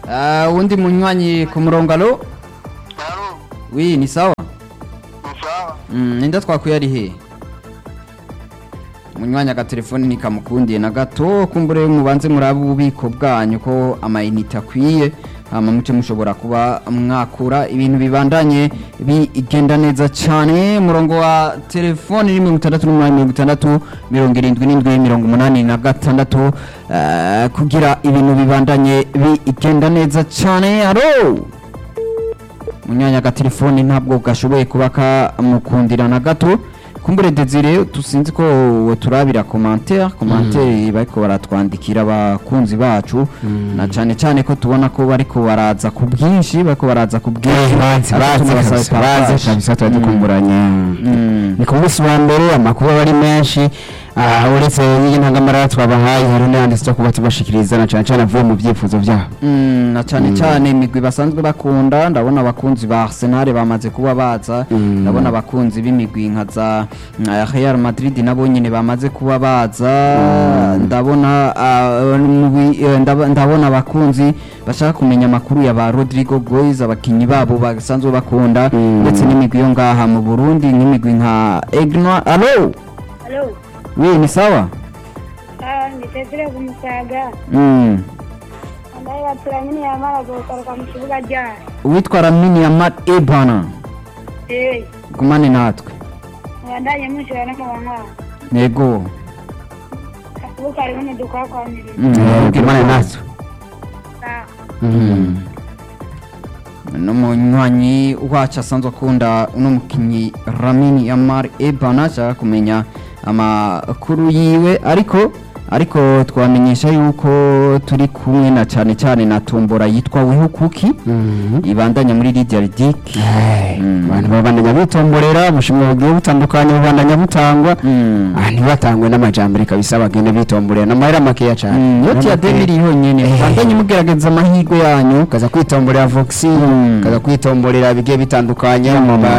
Ah, uwundi munywanyi ku murongo alo Alo, wi ni sawa ni sawa. Mm, ninda twakuye ari he munywanyi agatelefoni nikamukundiye na gato kumbure mubanze murabe ububiko bwanyu ko amayinite akwiye hama muce mushobora kuba mwakura ibintu bibandanye bigenda neza cyane murongo wa telefoni ni mirongo itandatu n'umunani mirongo itandatu mirongo irindwi n'indwi mirongo umunani na gatandatu eh, kugira ibintu bibandanye bigenda neza cyane alo munyanya agatelefoni ntabwo gashoboye kuba kamukundira na gato kumbure desire tusinzi ko turabira commentaire commentaire bariko baratwandikira abakunzi bacu na cyane cyane ko tubona ko bariko baraza ku bwinshi bariko baraza ku bwinshi bazi Ariko bazi tunabasaba kabisa bazi partage. kabisa tuba dukumburanye Mm. ni ku munsi wa mbere amakuru aba ari menshi ah, uretse y'intangamara twabahaye hari n'ayandi zo kuba tubashikiriza na cyane cyane avuye mu byifuzo byabo Mm, na cyane cyane imigwi basanzwe bakunda ndabona abakunzi ba Arsenal bamaze kuba baza Mm. ndabona abakunzi b'imigwi nka za uh, Real Madrid nabo nyine bamaze kuba baza ndabona ah, mugwi- eh, ndaba- ndabona abakunzi bashaka kumenya amakuru ya ba Rodrigo Goiz abakinyi babo basanzwe bakunda Mm. ndetse n'imigwi yo ngaha mu Burundi nk'imigwi nka Egna allo Halo, oui ni sawa ah, nitezere ku Musaga mm. ambaye baturanye ntiyamara gusohoka mu kibuga ryari uwitwa Lamine Yamal Ebana eh gumane natwe mubandanye mushyira no mu bankwana yego akibuga hariho n'udukwakwamiriza Mm. gimana natwe n'umunywanyi wacu asanzwe akunda uno mukinnyi Lamine Yamal Ebana ashaka kumenya amakuru yiwe ariko ariko twamenyesha yuko turi kumwe na cyane cyane na tombora yitwa weho kuki ibandanya muri Lydia Ridic Mm. abantu babandanya bitomborera ubushimwe bugiye butandukanye bubandanya butangwa Mm. Ah, ntibatangwe n'amajambere kabisa bagende bitomborera n'amahera makeya cyane Mm, yoti ya demiri yonyene Eh. bandanye mugerageza amahirwe yanyu kaza kwitomborera voxi Mm. kaza kwitomborera bigiye bitandukanye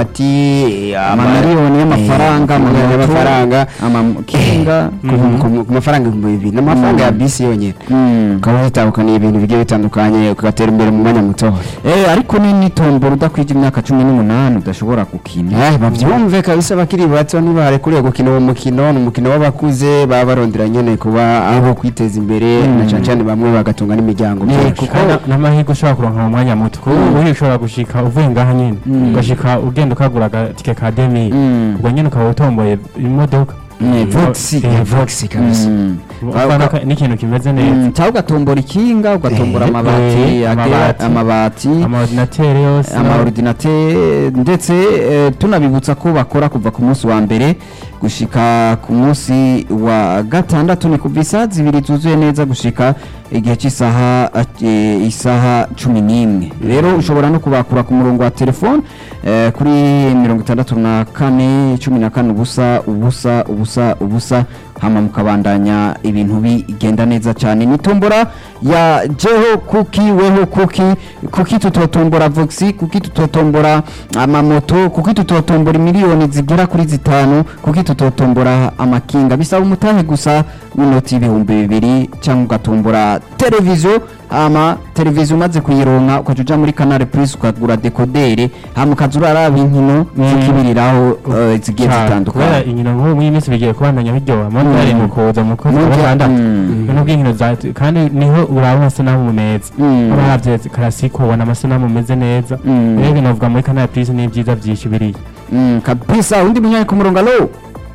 amabati amamiliyoni y'amafaranga amamiliyoni amamoto, y'amafaranga amakinga ku- ku- ku mafaranga ibihumbi bibiri n'amafaranga ya bisi yonyine Mm. ukaba witandukaniye ibintu bigiye bitandukanye ugatera imbere mu mwanya mutoya Eh, ariko ni nitombora udakwije imyaka cumi n'umunani udashobora gukina Eh, bavyumve kabisa bakiri bato ntibarekuriye gukina uwo mukino ni umukino w'abakuze baba barondera nyene kuba aho kwiteza imbere Mm. na cane cane bamwe bagatunga n'imiryango Ne, myinshi. kuko- Kandi n'amahirwe ushobora kuronka mu mwanya muto kuko ubu ushobora gushika uvuye ngaha nyine Mm. ugashika ugenda ukagura agatike ka demi Mm. ubwo nyine ukaba utomboye imodoka Ne, Vox. Eh, vox kabisa Mm. ubona ko n'ikintu kimeze neza Mm, cyangwa ugatombora ikinga ugatombora Eh, amabati eh, agera- amabati. amabati amaordinateri yose amaordinate ndetse eh, tunabibutsa ko bakora kuva ku munsi wa mbere gushika ku munsi wa gatandatu ni kuva isaha zibiri zuzuye neza gushika igihe cy'isaha eh, isaha cumi n'imwe rero ushobora no kubakura ku murongo wa telefone eh, kuri mirongo itandatu na kane cumi na kane ubusa ubusa ubusa ubusa hama mukabandanya ibintu bigenda neza cyane nitombora ya jeho kuki weho kuki kuki tutotombora voxi kuki tutotombora amamoto kuki tutotombora miliyoni zigera kuri zitanu kuki tutotombora amakinga bisaba umutahe gusa w'inoti y'ibihumbi bibiri cyangwa ugatombora televiziyo hama televiziyo umaze kuyironka ukaca uja muri canal plus ukagura dekodere hama ukaza uraraba inkino zikibiriraho eh, zigiye cyane zitandukanye kubera inkino nk'ubu muri iyi minsi bigiye kubandanya biryoha mondari Mm. mu kuza mu kwezi kwa Mondial, gatandatu mm. ibintu by'inkino za kandi niho uraba amasanamu meza Mm. uravye karasiko ubona amasanamu meze neza Mm. rero binovuga muri canal plus n'ibyiza byinshi biriya Mm, kabisa undi munyanya ku murongo alo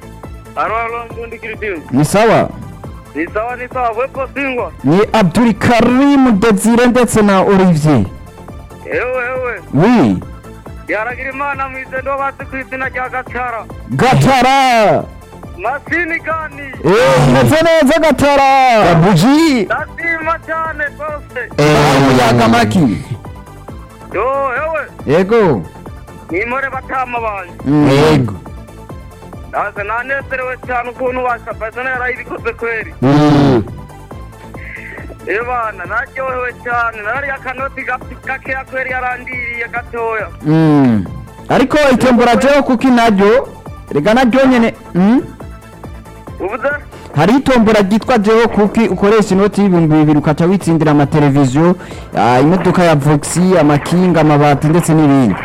Alo, alo, mbundi kiridimu. ni sawa Ni sawa, ni sawa, wepo singwa. ni abdul karim desire ndetse na olivier Ewe, ewe. wi Yaragira imana mwize ndo bazi ku izina rya Gatara. gatara Masini gani? Eh, meze neza gatara buji Ndashima cyane rwose. umuyaga maki Yo, ewe. yego Nimore batama banje. Mm. yego Ndaze nanezerewe cyane ukuntu washabazana yarayibikoze kweri. Mm. Iyo bana naryohewe cyane nari akanoti gafi- gakeya kweri yarandiriye gatoya. Mm. ariko itembura jeho kuki naryo rega naryo nyene Mm? Ubuze? hari itombora ryitwa jeho kuki ukoresha inoti y'ibihumbi bibiri ukaca witsindira amateleviziyo ah, imodoka ya voxi amakinga amabati ndetse n'ibindi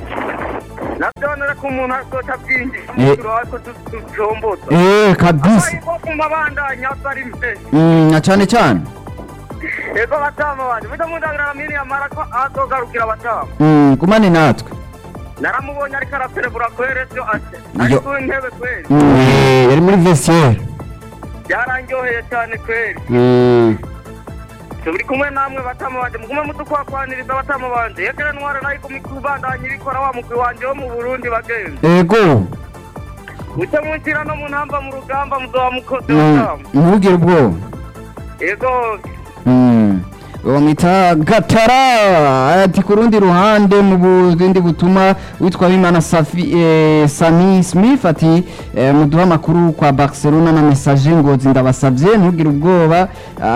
nabyo nere ko umuntu azoca abyinjiza Eh. umukiro ariko ducomboza eh kabisa ariko ku mabandanya atari menshi Mm, na cyane cyane ego batama banje mujya mundabira mini yamara ko azogarukira batama Mm, gumane natwe naramubonye ariko araperebura kwere byo ase Yo. ariko intebe kweri Mm, Eh, yari muri vestiaire byarangyoheye cyane kweri Mm. turi kumwe namwe batama banje mugume mudukwakwaniriza batama banje yekere ntware nayo kubandanya ibikora wa mugwi wanje wo mu burundi bagenzi ego muce munshyira no mu ntamba mu rugamba muzoba mukoze Mm, batama ntugire ubwoba ego Mm. bamwita gatara ati ku rundi ruhande mu bundi butuma witwa bimana Safi- eh, sami smith ati eh, muduha amakuru kwa barcelona na message ngozi ndabasabye ntugire ubwoba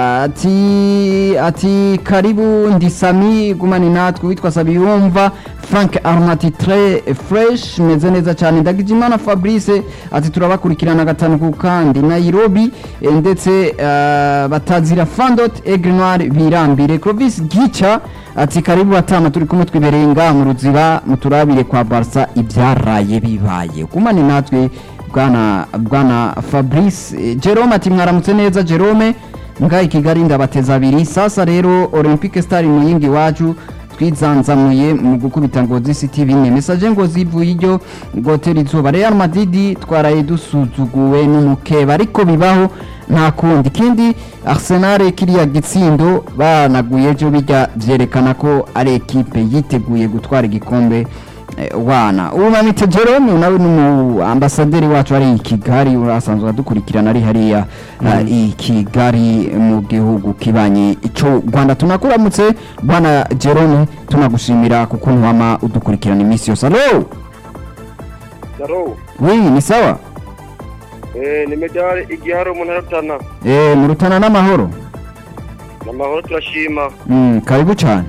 ati ati karibu ndi sami gumani natwe witwa sabiyumva frank armati tre fresh meze neza cyane ndagijimana fabrice ati turabakurikirana gatanu ku kandi nairobi eh, ndetse eh, batazira fandot egre noir birambire clovis gica ati karibu batama turi kumwe twibereye ngaha mu ruziba muturabire kwa barca ibyaraye bibaye kumane natwe bwana bwana fabrice Eh, jerome ati mwaramutse neza jerome ngaha i kigali ndabateza abiri sasa rero olympique star muyingi iwacu twizanzamuye mu gukubita ngozi city bine message ngozi ivuye iryo gotera izuba real madrid twaraye dusuzuguwe n'umukeba ariko bibaho nta kundi ikindi arsenal kiriya gitsindo banaguye ejo bijya byerekana ko ari ekipe yiteguye gutwara igikombe eh, wana ubu mamite jerome nawe ni umu ambasaderi wacu ari i kigali urasanzwe adukurikirana ari hariya eh, i kigali mu gihugu kibanye ico rwanda tunakuramutse bwana jerome tunagushimira kuko ntiwama udukurikirana iminsi yose alo daro wi ni sawa eh ni medali igihari umuntu arutana eh murutana n'amahoro amahoro turashima mm, karibu cyane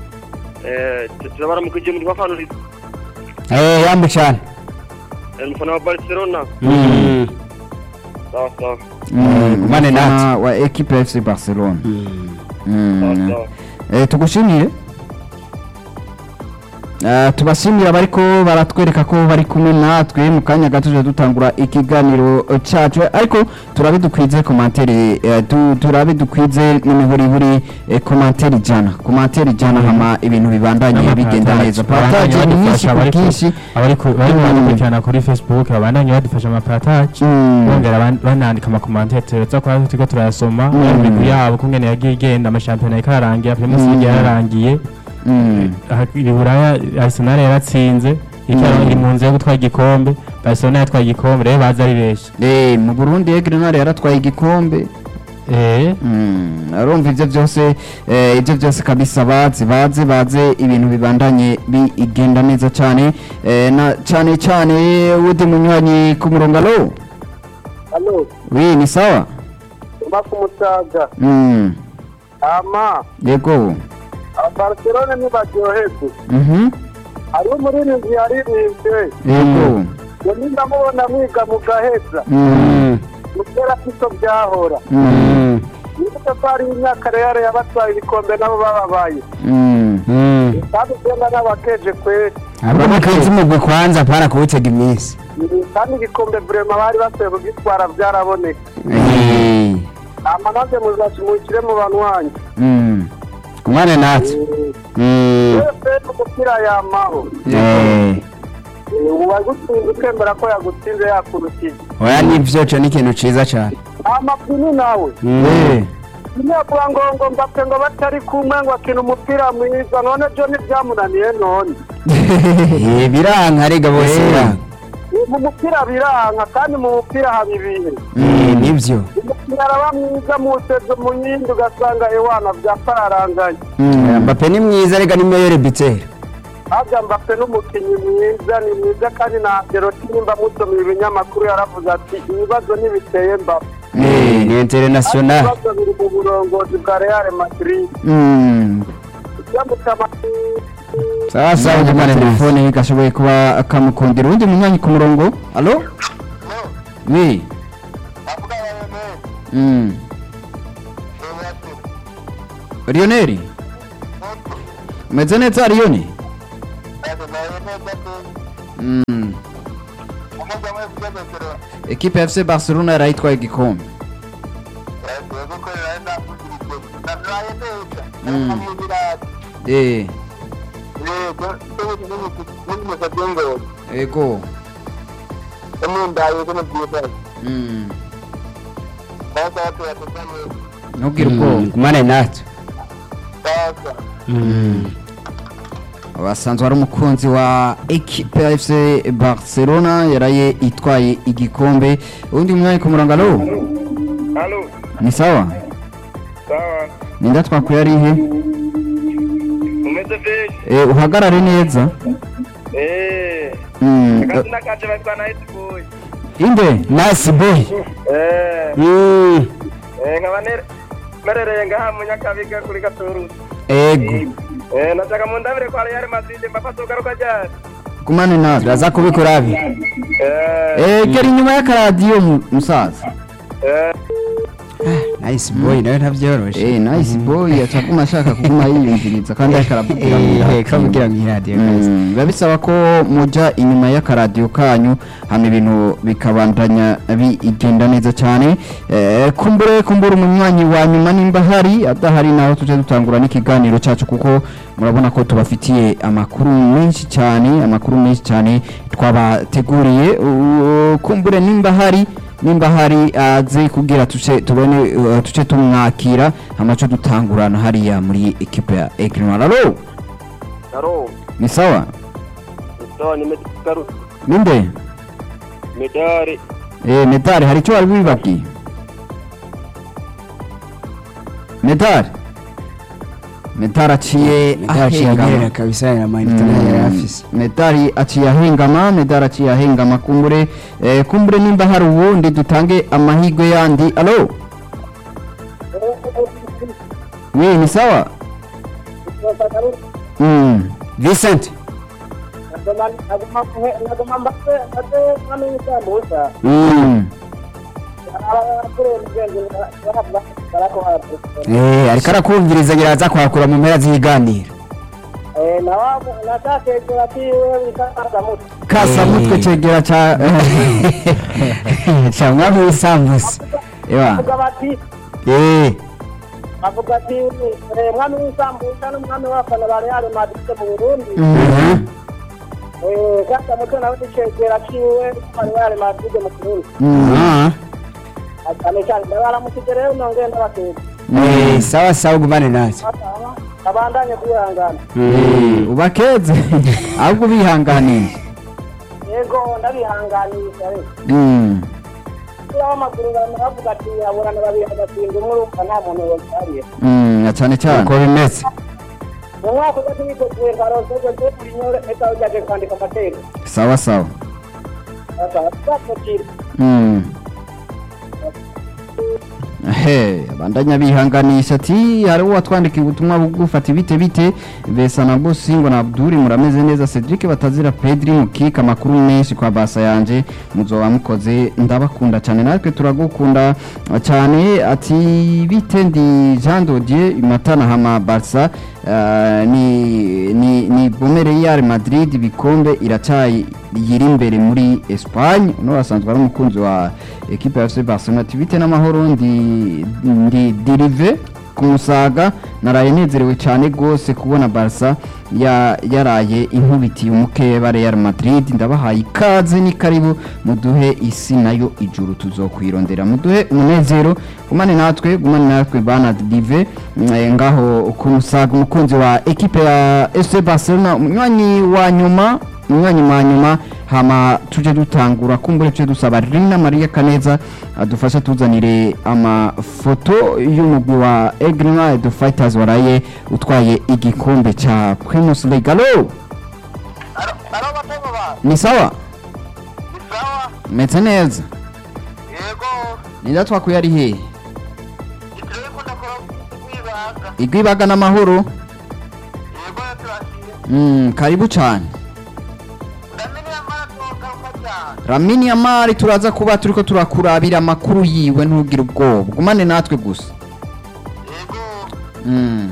eh turabaramukije muri bafanuriza Eh, yambu cyane umufana wa barcelona Mm. sawa sawa Mm, gumane umufana natwe. wa equipe fc barcelona sawa mm. sawa Eh, tugushimire Eh, tubashimira abariko baratwereka ko bari kumwe natwe mu kanya gato tuje dutangura ikiganiro eh, cacu ariko turabe dukwize komantere eh, tu- turabe dukwize n'imihurihuri eh, komantere ijana komantere ijana hama ibintu bibandanye bigenda neza partage ni nyinshi ku bwinshi abariko bari baradukurikirana kuri facebook babandanye badufasha amaparataje Mm. bongera ban- banandika amakomantere tuza kuba turiko turayasoma Mm. imigwi yabo kungene yagiye igenda amashampiyona yariko ararangira primus Mm. league yararangiye Mm. aha i buraya arsenal yaratsinze Mm. iri mu nzira yo gutwara igikombe barcelona yatwaye igikombe rero baza ari benshi Eh, mu burundi egrenal yaratwaye igikombe eh Mm, arumva ibyo byose eh, ibyo byose kabisa bazi bazi baze ibintu bibandanye bigenda neza cyane eh, na cyane cyane wundi munywanyi ku murongo alo halo wi ni sawa mba ku musaga mm, ama yego barcelona ntibaryoherwe mhm hariho umuririmbyi yaririmbye yego ngo ndamubona mwiga mu gaheza mm, mutera siko byahora mm, nibuke ko hari imyaka rero yabatwaye ibikombe nabo bababaye mm, Mm. kandi ugenda n'abakeje kweri ahubwo mukenzi umugwi kwanza para kuwutega iminsi kandi ibikombe burema bari bakwiye kugitwara byaraboneka eh, ama nanjye muzakimukire mu banwanyi mm, gumane natwe Mm. wese umupira yamaho Eh, uwagutsinze ukemera ko yagutsinze yakurutije oya nivyo co ni ikintu ciza cane amapini nawe eh, imyaka ngo ngo mbapfe ngo batari kumwe ngo akina umupira mwiza none byo ntibyamunaniye none Eh, biranka rega bose Eh. biranka mu mupira biranka kandi mu mupira haba ibihe Eh, nivyo umupira araba mwiza muwuteze mu yindi ugasanga ewana byapararanganye mm, mbape ni mwiza rega ni meyere bitera harya mbapfe n'umukinnyi mwiza ni mwiza kandi na deroti nimba musomera ibinyamakuru yaravuze ati ibibazo ntibiteye mbapfe Eh, ni international ibibazo biri mu burongozi bwa real madrid mm. yamutama sawa sawa Gumane natwe. telefone gashoboye kuba kamukundira uwundi munywanyi ku murongo alo wi Mm. Lionel umeze neza Lionel Mm. ekipe ya FC Barcelona yarayitwaye igikombe eh ego Mm. ntugire ubwoba gumane natwe basanzwe ari umukunzi wa ekipe ya FC Barcelona yaraye itwaye igikombe undi mwanya ku murongo alo halo ni sawa sawa ninda twakuye ari he umeze fresh Eh, uhagarare neza eh Mm, akazina kanje batwa na Hit Boy inde nice boy eh Mm. eh nkaba nere- merereye ngaha mu Nyakabiga kuri Gatorusi ego eh nataka mundabire kwa Real Madrid mbafata ugaruka ryari kumane natwe turaza kubikora abi eh Eh, gera inyuma y'akaradiyo mu- musaza eh nice boy nawe ntabyoroshe Eh, nice boy acakuma ashaka kuguma yiyumviriza kandi ariko aravugira mu Eh, iradiyo. kavugira mu iradiyo kabisa. Mm, biba bisaba ko muja inyuma y'akaradiyo kanyu hama ibintu bikabandanya bigenda neza cyane Eh, kumbure kumbure umunywanyi wa nyuma nimba hari adahari naho tujya dutangura n'ikiganiro cyacu kuko murabona ko tubafitiye amakuru menshi cyane amakuru menshi cyane twabateguriye U- kumbure nimba hari nimba hari aze kugira tuce tubone uh, tuce tumwakira hamaco dutangurana hariya muri ekipe ya Egrinoir alo halo ni sawa sawa nimekaruka ninde medali Eh, medali hari icyo wari wibabwiye medali medali aciye ndaciye ahengama kabisa na manita nayo yari afise medali aciye ahengama medali aciye ahengama kumbure eh, kumbure nimba hari uwundi dutange amahirwe yandi alo we ni sawa mm. Vincent naguma mbase mbase mwami w'isambusa Mm. eh ariko arakumviriza ngira aza kwakura mu mpera z'ibiganiro nacatekera kiwe bikasamutse kasamutwe Eh. cegera ca cha mwami w'isambusa ewa bavuga bati eh bavuga ati eh, mwami w'isambusa n'umwami w'abafana ba real madrid mu burundi Mhm. Eh, kasamutse nawe nicegera kiwe n'umwami wa real madrid mu kirundi Mm. Ah. cyane cyane ndabaramukije rero nongeye ndabateka Eh, sawa sawa gumane natwe abandanye kwihangana Eh, ubakeze ahubwo bihanganiye yego ndabihanganisha rero Mm. iyo w'amaguru baravuga ati aburana babiri agasinda umwe urumva nta muntu wabihariye Mm, na cyane cyane uko bimeze mu mwaka ugati witeguye nkarose ugeze buri nyore eka ujyaje kwandika amateka sawa sawa azakukira Mm. He, bandanya bihanganisha ati hari uwatwandikiye ubutumwa bugufata ibite bite besa na Bosingo na Abduri murameze neza Cedric batazira Pedri mukika amakuru menshi kwa basa yanje muzoba mukoze ndabakunda cyane natwe turagukunda cyane ati bite ndi Jean Dodier Matana hama Barca uh, ni ni ni bomere Real Madrid bikombe iracayi yiri imbere muri Espagne no asanzwe ari umukunzi wa equipe ya FC Barcelona ati bite n'amahoro ndi ndi dirive ku musaga naraye nezerewe cyane rwose kubona Barca ya yaraye inkubitiye umukeba Real Madrid ndabahaye ikaze ni karibu muduhe isi nayo ijuru tuzokwirondera muduhe umunezero gumane natwe gumane natwe bana dive mm, ngaho ku musaga umukunzi wa equipe ya FC Barcelona umunywanyi wa nyuma umwanya wa nyuma hama tuje dutangura kumbure tuje dusaba Rina Maria Kaneza adufasha tuzanire amafoto y'umugwi wa Egrima the Fighters waraye utwaye igikombe cha Primus League alo alo batego ba ni sawa sawa meze neza yego ninda twakuye ari hehe itire kunda ko kwibaga igwibaga n'amahoro yego turashiye mm, karibu cyane ndamenye amara toka cyane Lamine Yamal turaza kuba turiko turakurabira amakuru yiwe ntugire ubwoba gumane natwe gusa Mm.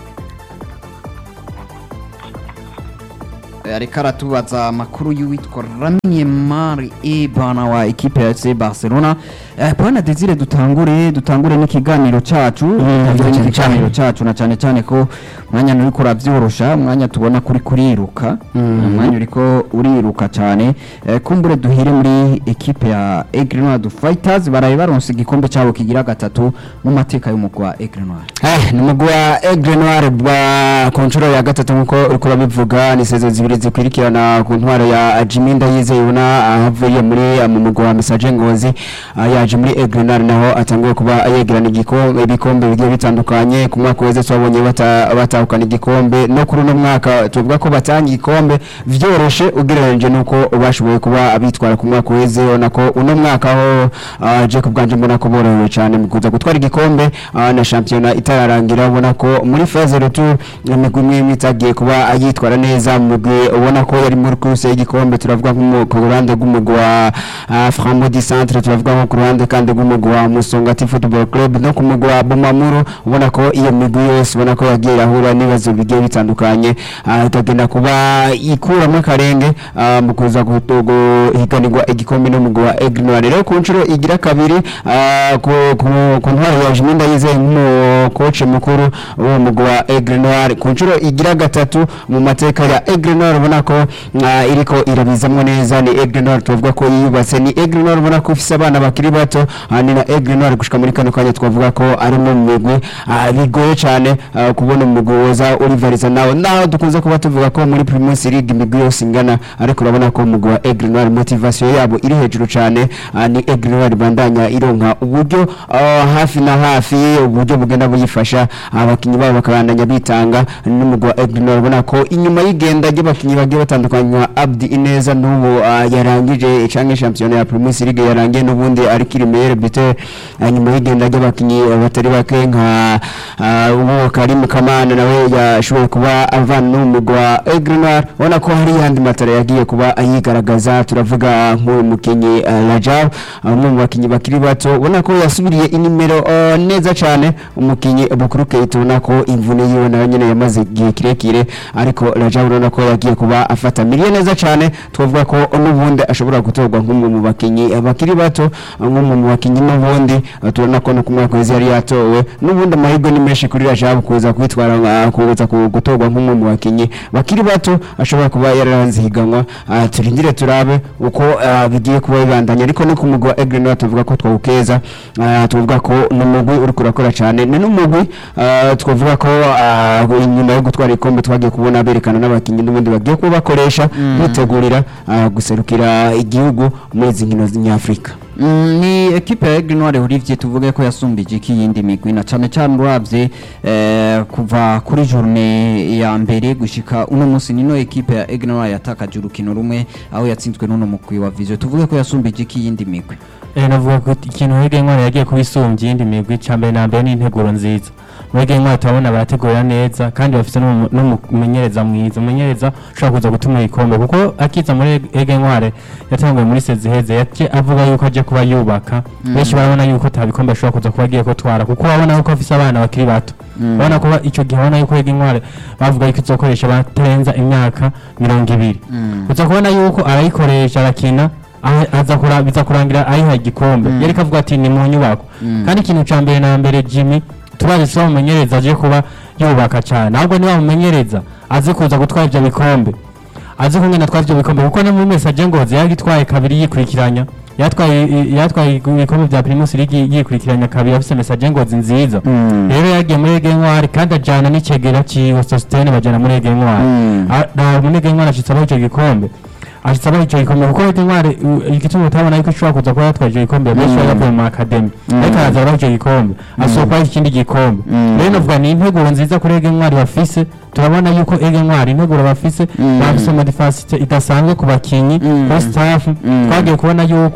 Eh, ariko aratubaza amakuru y'uwitwa Lamine Yamal ibana wa ekipe ya FC Barcelona Eh, bwana Desire dutangure dutangure n'ikiganiro cacu dutangure cyane n'ikiganiro cacu na cyane cyane ko umwanya uriko uravyorosha umwanya tubona kuri kuriruka umwanya uriko uriruka cyane Eh, kumbure duhire muri ekipe ya Egrenoir Fighters baraye baronse igikombe cyabo kigira gatatu mu mateka y'umugwi wa Egrenoir Eh, ni umugwi wa Aigle Noir bwa ku nshuro ya gatatu nk'uko uriko urabivuga ni sezo zibiri zikurikirana ku ntwaro ya Jimmy Ndayizeye ubona ahavuye muri eh, mu mugwi wa Message Ngozi ah, yaje muri Aigle Noir naho atanguye kuba yegerana igikombe ibikombe bigiye bitandukanye ku mwaka weze twabonye bata- batahukana igikombe no kuri uno mwaka tuvuga ko batanga igikombe vyoroshe ugereranyije nuko bashoboye kuba bitwara ku mwaka weze ubona ko uno mwaka aho ah, Jacob Ganje mbona ko borohewe cyane mu kuza gutwara igikombe ah, na shampiyona itararangira ubona ko muri phase retour imigwi imwe imwe itagiye kuba yitwara neza mu mugwi ubona ko yari muri course y'igikombe turavuga nko mu- ku ruhande rw'umugwi wa ah, Framudi Centre turavuga nko ku ruhande kandi rw'umugwi wa Musongati Football Club no ku mugwi wa Bumamuru ubona ko iyo migwi yose ubona ko yagiye irahura n'ibibazo bigiye bitandukanye ah, ikagenda kuba ikuramo akarenge ah, mu kuza guto- guhiganirwa igikombe n'umugwi wa Aigle Noir rero ku nshuro igira kabiri ah, ku ku- ku ntwaro ya Jimmy Ndayizeye nk'umukoci mukuru w'uwo mugwi wa Aigle Noir ku nshuro igira gatatu mu mateka ya Aigle Noir ubona ko ah, iriko irabizamwo neza ni Aigle Noir tuvuga ko yiyubatse ni Aigle Noir ubona ko ifise abana bakiri bato ah, ni na Aigle Noir gushika muri kano kanya twavuga ko ari mu migwi ah, bigoye cyane ah, kubona umugwi woza urivariza nawe naho dukunze kuba tuvuga ko muri Primus League imigwi yose ingana ariko urabona ko umugwi wa Aigle Noir motivation yabo iri hejuru cyane ah, ni Aigle Noir bandanya ironka uburyo ah, hafi na hafi uburyo bugenda buyifasha abakinnyi babo bakabandanya bitanga n'umugwi wa Aigle Noir ubona ko inyuma y'igenda ry'abakinnyi bagiye batandukanye nka Abdi Ineza n'ubu ah, yarangije canke shampiyona ya Primus League yarangiye n'ubundi ari kiri meilleur buteur ah, nyuma y'igenda ry'abakinnyi ah, batari bake nka ah, uwo Karim Kamana nawe yashoboye kuba avana n'umugwi wa Aigle Noir ubona ko hari yandi matara yagiye kuba ayigaragaza turavuga nk'uyu mukinnyi uh, Rajab ah, umwe mu bakinnyi bakiri bato ubona ko yasubiriye inimero ah, neza cyane umukinnyi Bukuru Keita ubona ko imvune yiwe nayo nyene yamaze igihe kirekire ariko Rajab urabona ko yagiye kuba afata miliye neza cyane twavuga ko n'ubundi ashobora gutorwa nk'umwe mu bakinnyi bakiri bato ah, nk'umwe mu bakinnyi n'ubundi ah, turabona ko no ku mwaka wese yari yatowe n'ubundi amahirwe ni menshi kuri Rajab kuza kwitwara ah, kuza ku- gutorwa nk'umwe mu bakinnyi bakiri bato ashobora kuba yararanze higanwa ah, turindire turabe uko ah, bigiye kuba bibandanya ariko no ku mugwi wa Aigle Noir tuvuga ko twawukeza ah, tuvuga ko ni umugwi uriko urakora cyane ni n'umugwi ah, twavuga ko ah, inyuma yo gutwara ikombe twagiye kubona berekana n'abakinnyi n'ubundi bagiye kuba bakoresha bitegurira ah, guserukira igihugu muri izi nkino nyafurika Mm, ni ekipe ya Aigle Noir Olivier tuvuge ko yasumbije iki yindi migwi na cyane cyane uravye eh, kuva kuri journée ya mbere gushika uno munsi nino ekipe ya Aigle Noir yatakaje urukino rumwe aho yatsinzwe n'uno mugwi wa Vision tuvuge ko yasumbije iki yindi migwi Eh, navuga ko ikintu Hege Ntwari yagiye kubisumbya iyindi migwi ca mbere na mbere ni integuro nziza muri Hege Ntwari turabona barategura neza kandi bafite n'umu- n'umumenyereza mwiza umumenyereza ushobora kuza gutuma igikombe kuko akiza muri Hege Ntwari yatanguye muri sezi heze yaje avuga yuko aje kuba yubaka benshi barabona yuko ta bikombe ashobora kuza kuba agiye kutwara kuko urabona yuko afise abana bakiri bato urabona ko ico gihe urabona yuko Hege Ntwari bavuga yuko izokoresha batarenza imyaka mirongo ibiri uza kubona yuko arayikoresha arakina aho- aza kura biza kurangira ayiha igikombe yari kavuga ati ni mu nyubako kandi ikintu ca mbere na mbere Jimmy turazi so mumenyereza aje kuba yubaka cyane ahubwo niba mumenyereza aze kuza gutwara ivyo bikombe azi kumwe natwara ivyo bikombe kuko no muri message ngozi yagitwaye kabiri yikurikiranya yatwaye yatwaye ibikombe vya Primus League yikurikiranya kabiri afise message ngozi nziza rero yagiye muri Ege Ntwari kandi ajana n'icegera ciwe Sostene bajana muri Ege Ntwari Mm. Ah, na muri Ege Ntwari ashitse abaho ico gikombe ashitse abaho ico gikombe kuko Ege Ntwari u- igituma utabona yuko ishobora kuza kuba yatwaye ico gikombe benshi bari bavuye mu academy ariko araza abaho ico gikombe asohoka ikindi gikombe rero navuga ni integuro nziza kuri Ege Ntwari bafise turabona yuko Ege Ntwari integuro bafise bafise modifasite idasanzwe ku bakinyi kuri staff twagiye kubona yuko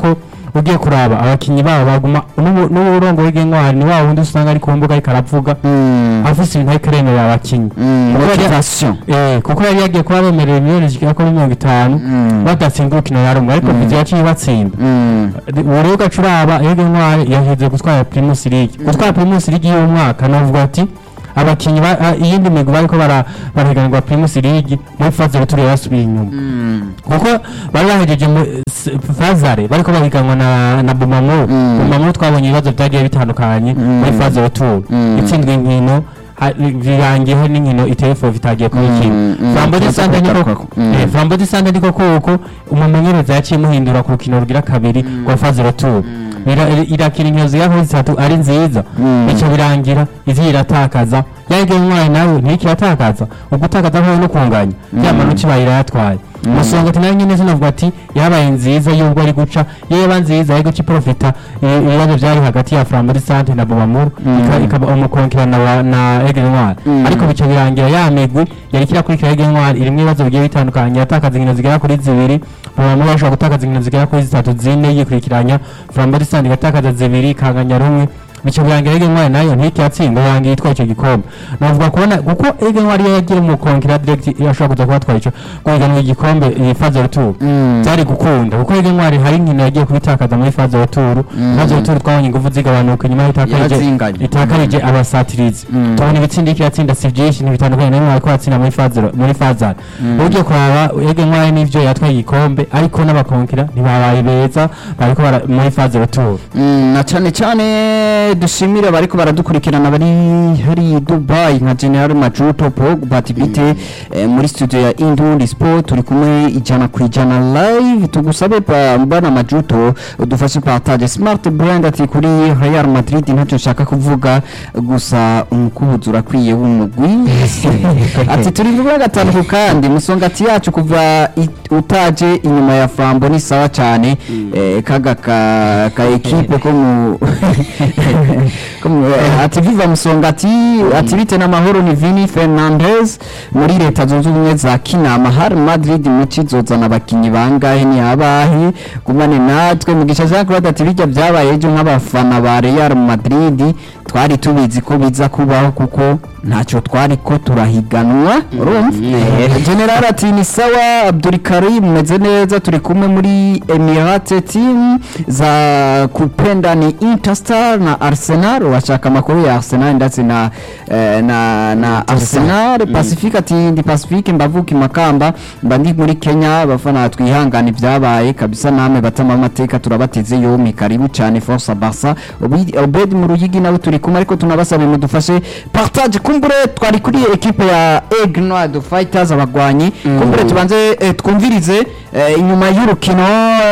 ugiye kuraba abakinyi babo baguma n'ubu- n'uburongo w'intwari ni wa wundi usanga ari ku mbuga ariko aravuga afise ibintu ariko aremerera abakinyi Kuko yari- motivation Eh, kuko yari yagiye kuba bemerera miliyoni zigera kuri mirongo itanu badatsinda urukino na rumwe ariko vizi yaciye batsinda ubu rero ugaca uraba iyo intwari yahize gutwara primus league gutwara primus league y'umwaka navuga ati abakinnyi ba- a- iyindi migwi bariko bara- barahiganirwa primus league muri fazare turi basubiye inyuma kuko bari bahejeje mu s- fazare bariko bahiganwa na, na bumamuru bumamuru twabonye ibibazo vyagiye bitandukanye muri fazare tour itsindwa inkino ha- birangiyeho n'inkino iteye fo vitagiye kuba ikintu flambo de sante niko eh, flambo de sante niko kuko umumenyereza yaciye muhindura ku rukino rugira kabiri rwa fazare tour Ira- irakina inkino zigera kuri zitatu ari nziza bica birangira izi iratakaza yage umwana nawe ntikiratakaza ugutakaza nkaho no kunganya ya manota ibaye irayatwaye musonga ati nayo nyine sinavuga ati yabaye nziza y'ubwo ari guca yeba nziza ari guca iprofita i- ibibazo byari hagati ya Flambeau Sante na Bobamuru ikaba umukonkerana wa na Aigle Noir ariko bica birangira ya migwi yari kirakurikira Aigle Noir irimo ibibazo bigiye bitandukanye yatakaza inkino zigera kuri zibiri Bobamuru ashobora gutakaza inkino zigera kuri zitatu zine yikurikiranya Flambeau Sante igatakaza zibiri ikanganya rumwe bica birangira Aigle Noir nayo ntikiyatsinda yangiye itwaye icyo gikombe navuga kubona kuko Aigle Noir iyo yagiye mu konkera direct yashobora kuza kubatwara icyo guhiganwa igikombe iyi Fazal Tour byari gukunda kuko Aigle Noir hari inkino yagiye kubitakaza muri Fazal Tour Fazal Tour twabonye ingufu zigabanuka nyuma y'itakarije Yarazinganye. itakarije abasatirizi tubona ibitsindi iki yatsinda si byinshi ntibitandukanye n'imwe ariko yatsinda muri Fazal muri Fazal ugiye kuraba Aigle Noir n'ivyo yatwaye igikombe ariko n'abakonkera ntibabaye beza bariko bara- muri Fazal Tour Mm, na cyane cyane dushimire abariko baradukurikirana bari hari Dubai nka General Majuto Pogba Tibite eh, muri studio ya Indundi Sport turi kumwe ijana ku ijana live tugusabe pa mbana Majuto udufashe partage Smart Brand ati kuri Real Madrid ntacyo nshaka kuvuga gusa umukubuzi urakwiye w'umugwi ati turi kuvuga gatanu ku kandi musongati yacu kuva i- utaje inyuma ya Flambo ni sawa cyane eh, kaga ka, ka ekipe ko mu ko mu- eh, ati viva musongati ati bite n'amahoro ni Vini Fernandez muri leta zunze ubumwe za Kinama har Madrid muci zozana abakinyi bangahe ni abahe gumane natwe mugisha Jean Claude ati bijya byabaye ejo nk'abafana ba Real Madrid twari tubizi ko biza kubaho kuko ntacyo twari ko turahiganwa urumva Eh, general ati ni sawa abdurikarim meze neza turi kumwe muri emirate team za kupenda ni interstar na arsenal washaka amakuru ya arsenal ndetse na eh, na na arsenal pacifique ati ndi pacifique mbavuka imakamba mba ndi muri kenya abafana twihangana ibyabaye kabisa namwe batama amateka turabateze yomi karibu cyane force barca Obi- obed mu ruyigi nawe turi kumwe ariko tunabasaba mudufashe partage kumbure twari kuri ekipe ya Aigle Noir de Fighters abagwanyi kumbure tubanze eh, twumvirize eh, inyuma y'urukino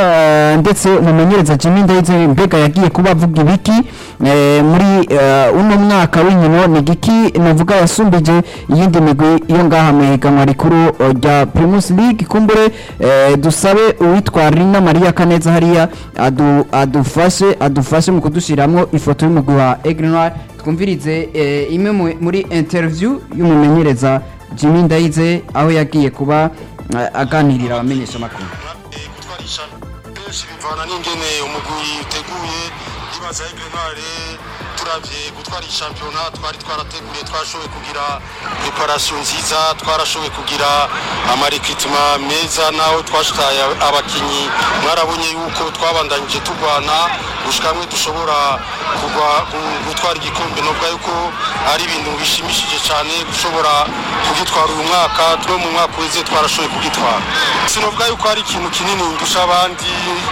eh, ndetse umumenyereza Jimmy Ndayizeye mbega yagiye kuba avuga ibiki eh, muri eh, uno mwaka w'inkino ni giki navuga yasumbije iyindi migwi iyo ngaha mu higanwa rikuru eh, rya Primus League kumbure eh, dusabe uwitwa Rina Maria Kaneza hariya adu, adufashe adufashe mu kudushiramwo ifoto y'umugwi wa Aigle Noir twumvirize eh, imwe mu- muri interview y'umumenyereza Jimmy Ndayize aho yagiye kuba eh, aganirira abamenyesha amakuru gutwarisha benshi bivana n'ingene umugwi uteguye ndibaza Aigle Noir turavye gutwara iyi shampiyona twari twarateguye twashoboye kugira preparation nziza twarashoboye kugira amarekritima meza naho twashitaye abakinyi mwarabonye yuko twabandanyije turwana gushika hamwe dushobora kugwa gu- gutwara igikombe nubwo yuko ari ibintu bishimishije cyane gushobora kugitwara uyu mwaka twe mu mwaka uheze twarashoboye kugitwara sinovuga yuko ari ikintu kinini ndusha abandi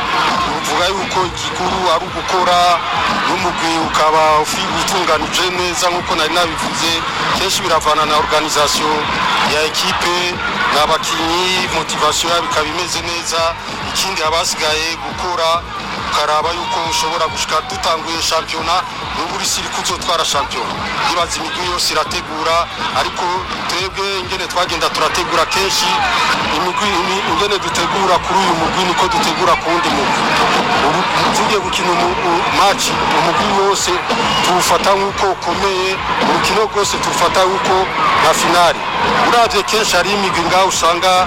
uvuga yuko igikuru ari ugukora n'umugwi ukaba ufi- utunganije neza nk'uko nari nabivuze kenshi biravana na organisation ya ekipe n'abakinyi motivation yabo ikaba imeze neza ikindi abasigaye gukora ukaraba yuko ushobora gushika dutanguye shampiyona n'ubu uri siri kuzotwara shampiyona ibaza imigwi yose irategura ariko twebwe ingene twagenda turategura kenshi imigwi imi- ingene dutegura kuri uyu mugwi niko dutegura ku wundi mugwi ubu tugiye gukina umu- u- match umugwi wose tuwufata nk'uko ukomeye urukino rwose turufata nk'uko na finali uravye kenshi hari imigwi ngaho usanga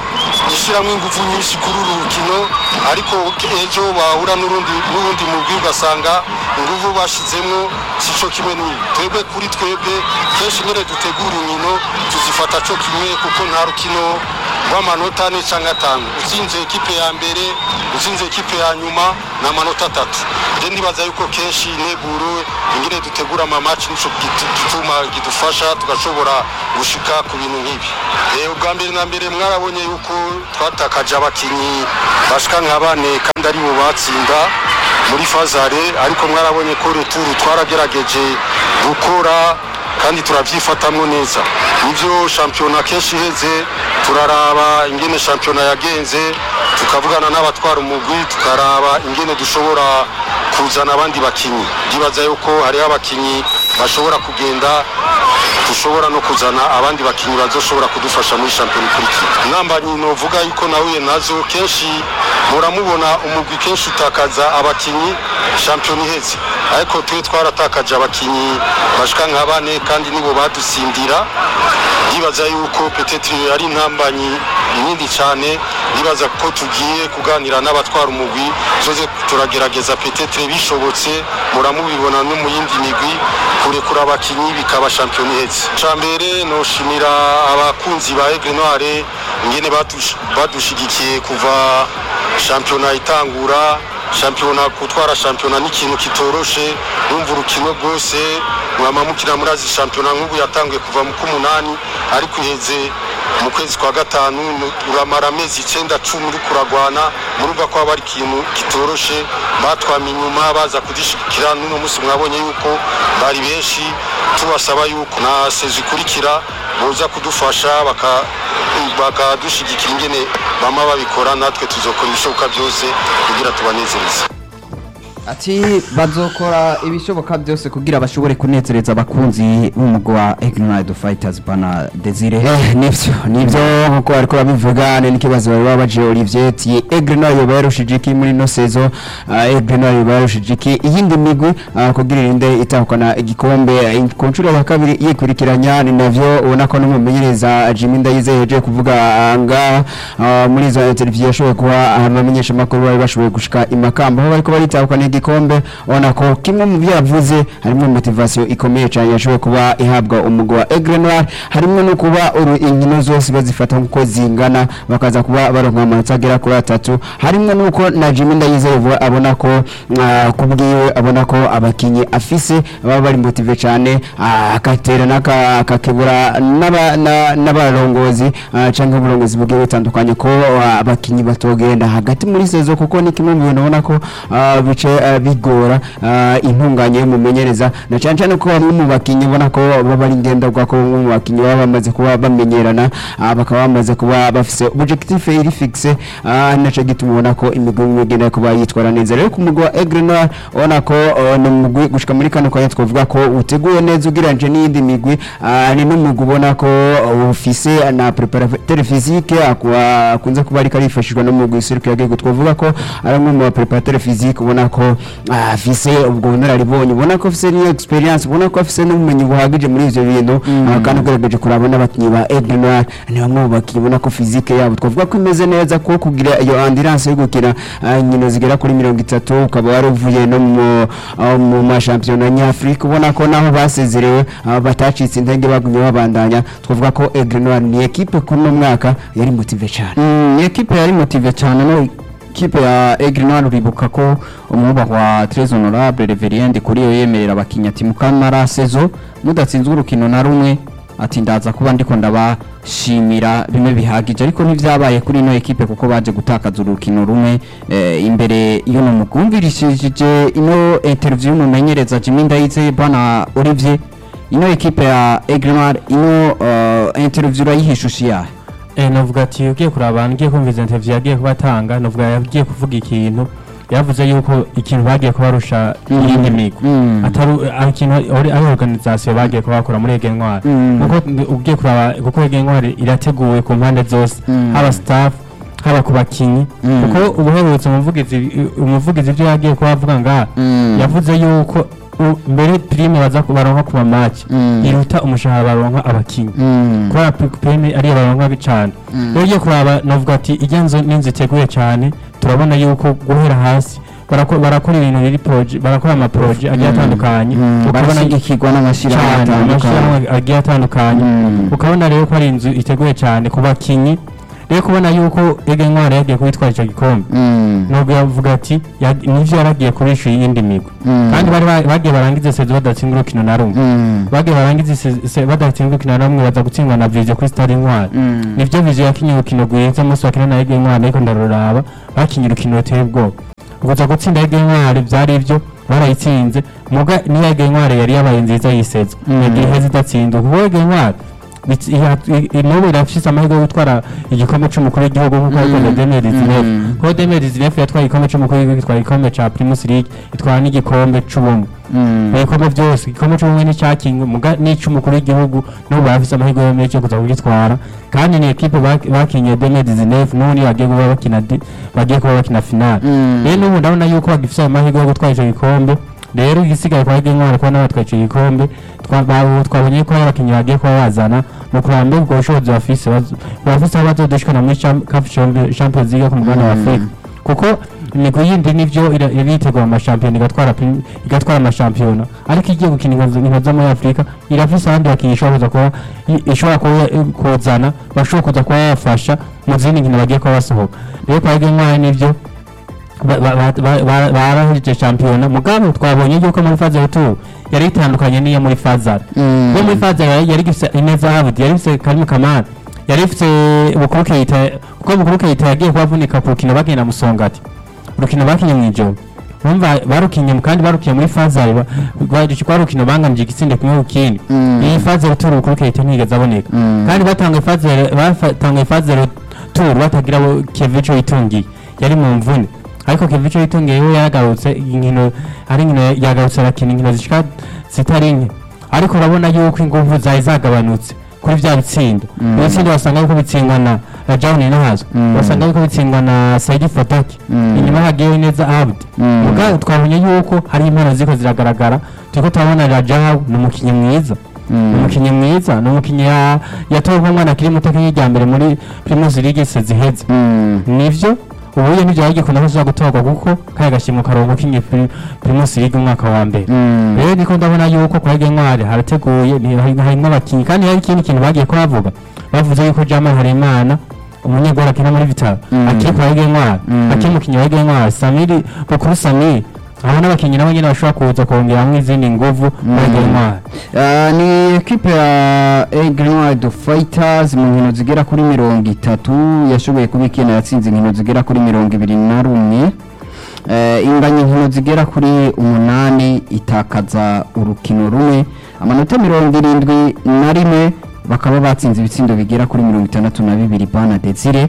ishyiramo ingufu nyinshi kuri uru rukino ariko ejo bahura n'urundi n'ubundi mugwi ugasanga ingufu bashyizemo si cyo kimwe n'ibi twebwe kuri twebwe kenshi nyine dutegura inkino tuzifata cyo kimwe kuko nta rukino rw'amanota ane cyangwa atanu utsinze ekipe ya mbere utsinze ekipe ya nyuma ni amanota atatu rero ndibaza yuko kenshi integuro ingene dutegura amamaci nico gitu- gituma kidufasha tugashobora gushika ku bintu nk'ibi Eh, ubwa mbere na mbere mwarabonye yuko twatakaje abakinyi bashika nka bane kandi ari bo batsinda muri fazare ariko mwarabonye ko returu twaragerageje gukora kandi turabyifatamwo neza nibyo shampiyona kenshi iheze turaraba ingene shampiyona yagenze tukavugana n'abatwara umugwi tukaraba ingene dushobora kuzana abandi bakinyi ndibaza yuko hariho abakinyi bashobora kugenda dushobora no kuzana abandi bakinyi bazoshobora kudufasha muri shampiyona ikurikira inambanyi novuga yuko nahuye nazo kenshi muramubona umugwi kenshi utakaza abakinyi shampiyona iheze ariko twe twaratakaje abakinyi bashika nka bane kandi nibo badusindira ndibaza yuko petetri ari intambanyi nini cyane ndibaza ko tugiye kuganira n'abatwara umugwi zoze turagerageza petetre bishobotse muramubibona no mu yindi migwi kurekura abakinyi bikaba shampiyona iheze ca mbere noshimira abakunzi ba Aigle Noire ingene badush- badushigikiye kuva shampiyona itangura shampiyona gutwara shampiyona ni ikintu kitoroshe numva urukino rwose mwama mukina murazi shampiyona nk'ubu yatanguye kuva mu k'umunani ariko iheze mu kwezi kwa gatanu nu- uramara amezi icenda cumi uri kuragwana murumva ko haba ari ikintu kitoroshe batwama inyuma baza kudushyigikira n'uno munsi mwabonye yuko bari benshi tubasaba yuko na sezo ikurikira boza kudufasha baka- bakadushyigikira ingene bama babikora natwe tuzokora ibishoboka byose kugira tubanezereze ati bazokora ibishoboka byose kugira bashobore kunezereza abakunzi b'umugwi wa Ignite Fighters bana Desire Eh, nivyo nivyo nkuko bariko babivuga ni n'ikibazo bari babaje Olivier ati Aigle Noir yoba yarushije iki muri no sezo Aigle Noir yoba yarushije iki iyindi migwi ah, kugira irinde itahukana igikombe eh, ku nshuro ya kabiri yikurikiranya ni navyo ubona ko n'umumenyereza Jimmy Ndayize yaje kuvuga ah, ngaha ah, muri izo interview yashoboye kuba abamenyesha makuru bari bashoboye gushika imakamba aho bariko baritahukana igikombe ubona ko kimwe mu byo yavuze harimo motivation ikomeye cyane yashoboye kuba ihabwa umugwi wa Aigle Noir harimo no kuba uru inkino zose bazifata nkuko zingana bakaza kuba baronka amanota agera kuri atatu harimo nuko na Jimmy Ndayizeye vuba abona ko ah, kubwiwe abona ko abakinyi afise baba bari motive cyane ah, akatera n'aka- akakebura n'aba- na- n'abarongozi ah, canke uburongozi bugiye butandukanye ko ah, abakinyi batogenda hagati muri sezo kuko ni kimwe mu bintu ubona ko ah, bice ah, bigora ah, intunganye y'umumenyereza na cyane cyane ko bamwe mu bakinyi ubona ko baba ari ngenderwa ko bamwe mu bakinyi baba bamaze kuba bamenyerana ah, bakaba bamaze kuba bafise objectif iri fixe ah, naco gituma ubona ko imigwi imwe igenda kuba yitwara neza rero ku mugwi wa Aigle Noir ubona ko ah, ni umugwi gushika muri kano kanya twavuga ko uteguye neza ugereranyije n'iyindi migwi ah, ni n'umugwi ubona ko ah, ufise na preparateur physique akwa- akunze kuba ariko arifashishwa no mu mugwi Cirque Yagego twavuga ko ari umwe mu preparateur physique ubona ko ah, afise ubwo bunararibonye ubona ko afise n'iyo experience ubona ko afise n'ubumenyi buhagije muri ivyo bintu ah, kandi ugerageje kuraba n'abakinyi ba Aigle Noir ni bamwe mu bakinyi ubona ko physique yabo twavuga ko imeze neza ko kugira iyo endurance yo gukina ah, inkino zigera kuri mirongo itatu ukaba waravuye no mu ah, mu mashampiyona nyafurika ubona ko naho basezerewe ah, batacitse intege bagumye babandanya twavuga ko Aigle Noir ni equipe kuri uno mwaka yari motive cyane Mm, ni ekipe yari motive cyane no ekipe ya Aigle Noir uribuka ko umwubahwa Très Honorable Reverend kuri yo yemerera abakinnyi ati mukamara sezo mudatsinzwe urukino na rumwe ati ndaza kuba ndiko ndabashimira bimwe bihagije ariko ntivyabaye kuri ino ekipe kuko baje gutakaza urukino rumwe eh, imbere y'uno mugumvirishije ino interview y'umumenyereza Jimmy Ndayizeye bwana Olivier ino ekipe ya Aigle Noir ino uh, interview urayihishushi yahe Eh, navuga ati ugiye kuraba ngiye kumviza interview yagiye kubatanga navuga yagiye kuvuga ikintu yavuze yuko ikintu bagiye kubarusha iyindi migwi Mm. atari ari ikintu ari ari organisation bagiye kubakora muri Ege Ntwari Mm. kuko ugiye kuraba kuko Ege Ntwari irateguwe ku mpande zose Mm. haba staff haba ku bakinyi Mm. kuko ubuherutse umuvugizi umuvugizi ibyo yagiye kuba avuga ngaha Mm. yavuze yuko u- mbere prime baza ku- baronka ku mamaci Mm. iruta umushahara baronka abakinyi Mm. kubera pri- prime ariyo baronka cyane rero ugiye kuraba navuga ati ijya nzu n'inzu iteguye cyane turabona yuko guhera hasi barako- barakora ibintu biri proje barakora amaporoje agiye atandukanye Mm. ukabona barashyigikirwa n'amashyirahamwe cyane atandukanye amashyirahamwe agiye atandukanye Mm. ukabona rero ko ari inzu iteguye cyane ku bakinyi rero kubona yuko ege ntwara yagiye kubitwara icyo gikombe Mm. nubwo yavuga ati yag- nivyo yaragiye kurisha iyindi migwi Mm. kandi bari ba- bagiye barangize sezo badatsinda urukino na rumwe Mm. bagiye barangize se- se- badatsinda urukino na rumwe baza gutsindwa na viziyo kuri stade intwari Mm. nivyo viziyo yakinye urukino rwiza umunsi bakina na ege ntwari ariko ndaruraba bakinye urukino ruteye ubwoba kuza gutsinda ege ntwari vyari ivyo barayitsinze muga niyo ege ntwari yari yabaye nziza yiseza Mm. yagiye iheza idatsinda kuko ege ntwari bitsi- iha- i- i- n'ubu irafise amahirwe yo gutwara igikombe c'umukuru w'igihugu nk'uko yabikoze demeri zinefu Mm. kuko demeri zinefu yatwaye igikombe c'umukuru w'igihugu itwara igikombe ca primus league itwara n'igikombe c'ubumwe Mm. ibikombe byose igikombe cy'ubumwe n'icyakinwe muga n'icy'umukuru w'igihugu n'ubu barafise amahirwe yo menshi yo kuza kugitwara kandi ni ekipe bak- bakinye deme dizinefu n'ubu niyo bagiye kuba bakina di- bagiye kuba bakina finale Mm. rero n'ubu ndabona yuko bagifise ayo mahirwe yo gutwara icyo gikombe rero igisigaye kwa Ege Ntwari kuba n'abatwaye icyo gikombe twa- ba- twabonye ko hari abakinnyi bagiye kuba bazana mu kuraba mbega ubwo bushobozi bafise baz- bafise aho bazodushikana muri Cham- CAF Champions- Champions League ku mugabane wa Mm. Afurika kuko imigwi yindi nivyo ira- iritegura amashampiyona igatwara prim- igatwara amashampiyona ariko igiye gukina inkino inkino zo muri afurika irafise abandi bakinnyi ishobora kuza kuba i- ishobora kuba eh, kuzana bashobora kuza kuba bafasha mu zindi nkino bagiye kuba basohoka rero kwa Ege Ntwari nivyo ba- ba- ba- ba- ba- barahurije shampiyona mugabo twabonye yuko muri faze retour yari itandukanye n'iyo muri fazara Mm. iyo muri fazara yari yari ifise ineza habudi yari ifise karimu kamana yari ifise bukuru keita kuko bukuru keita yagiye kubavunika ku rukino bagenda musongati urukino bakinye mu ijoro urumva barukinye mu- kandi barukinye muri fazari kwa rukino bangamije igitsinde kumwe ku kindi Mm. iyi fazari turu bukuru keita ntiyigeze aboneka Mm. kandi batanguye fazari batanguye fazari turu batagira abo kevico yitungiye yari mu mvune ariko kevico yitungiye we yaragarutse inkino ari inkino yagarutse arakina inkino zishika zitari nke ariko urabona yuko ingufu zari zagabanutse kuri vya bitsindo Mm. ibitsindo basanga yuko bitsindwa na rajawuni nahazo Mm. basanga yuko bitsindwa na saidi fataki Mm. inyuma hagiyeho neza abdi Mm. muga twabonye yuko hari impano ziko ziragaragara turiko turabona rajawu ni umukinnyi mwiza Mm. ni umukinnyi mwiza ni umukinnyi ya- yatowe nk'umwana akiri muto nk'irya mbere muri primus league se ziheze Mm. nivyo ubuye nivyo yagikunda ko uza gutorwa kuko kaya gashimwe karongo kinye primus league umwaka wa mbere Mm. rero niko ndabona yuko kwa Ege Ntwari harateguye ni- hari hari n'abakinnyi kandi hari ikindi kintu bagiye kuhavuga bavuze yuko Jamal Harimana umunyegwara akina muri Vitaro Mm. akiri kwa Ege Ntwari Mm. akiri umukinnyi wa Ege Ntwari Samiri Bukuru Samiri abo n'abakinnyi nabo nyene bashobora kuza kongeramo izindi nguvu kwa Ege Ntwari Ah, ni ekipe ya Egrenward Fighters mu nkino zigera kuri mirongo itatu yashoboye kuba ikina yatsinze inkino zigera kuri mirongo ibiri na rumwe Eh, inganya inkino zigera kuri umunani itakaza urukino rumwe amanota mirongo irindwi na rimwe bakaba batsinze ibitsindo bigera kuri mirongo itandatu na bibiri bana desire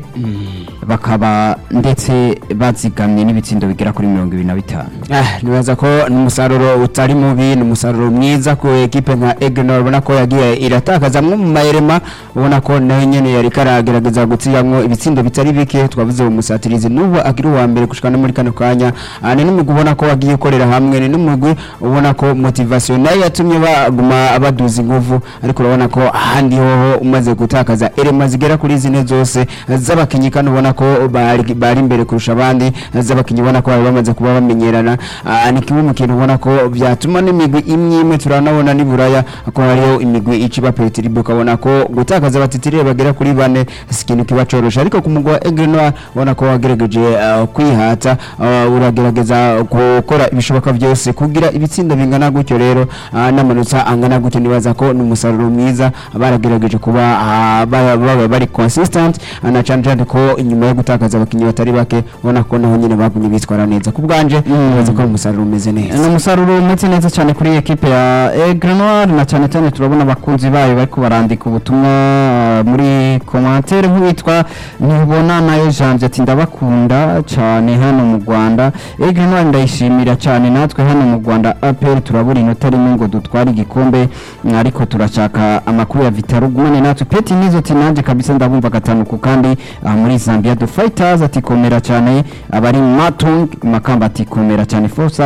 bakaba ndetse bazigamye n'ibitsindo bigera kuri mirongo ibiri na bitanu Ah, nibaza ko ni umusaruro utari mubi ni umusaruro mwiza ku ekipe nka Egenor ubona ko yagiye iratakaza amwe mu mayirema ubona ko nayo nyene yari karagerageza gutsiyamwo ibitsindo bitari bike twavuze umusatirizi n'ubu akiri uwa mbere gushika no muri kano kanya Ah, ni n'umugwi ubona ko wagiye ukorera hamwe ni n'umugwi ubona ko motivation nayo yatumye baguma baduza inguvu ariko urabona ko ahandi hoho umaze gutakaza erema zigera kuri zine zose z'abakinyi kandi ubona ko bari bari imbere kurusha abandi z'abakinyi ubona ko bari bamaze kuba bamenyerana Ah, ni kimwe mu kintu ubona ko byatuma n'imigwi imwe imwe turanabona ni buraya ko hariho imigwi iciba petiribe ukabona ko gutakaza abatitiriye bagera kuri bane si ikintu kiba coroshe ariko ku mugwa Egrenoir ubona ko wagerageje ah, kwihata ah, uragerageza gukora ibishoboka byose kugira ibitsinda bingana gutyo rero ah, n'amanota angana gutyo nibaza ko ni umusaruro mwiza baragerageje kuba ah, ba- baba bari consistent ah, na cyane cyane ko inyuma yo gutakaza abakinnyi batari bake ubona ko naho nyine bagumye bitwara neza ku bwanje nibaza ko ari umusaruro umeze ni neza umusaruro umeze neza cyane kuri ekipe ya Egrenoir na cyane cyane turabona abakunzi bayo bari barandika ubutumwa ah, muri komantere nk'uwitwa ntibona nayo janvier ati ndabakunda cyane hano mu rwanda Egrenoir ndayishimira cyane natwe hano mu rwanda apr turabura inota rimwe ngo dutware igikombe mm, ariko turashaka amakuru ya vitaro gumane natwe peti nizo ati nanjye kabisa ndabumva gatanu ku kandi ah, muri zambia the fighters ati komera cyane abari matung makamba ati komera cyane forsa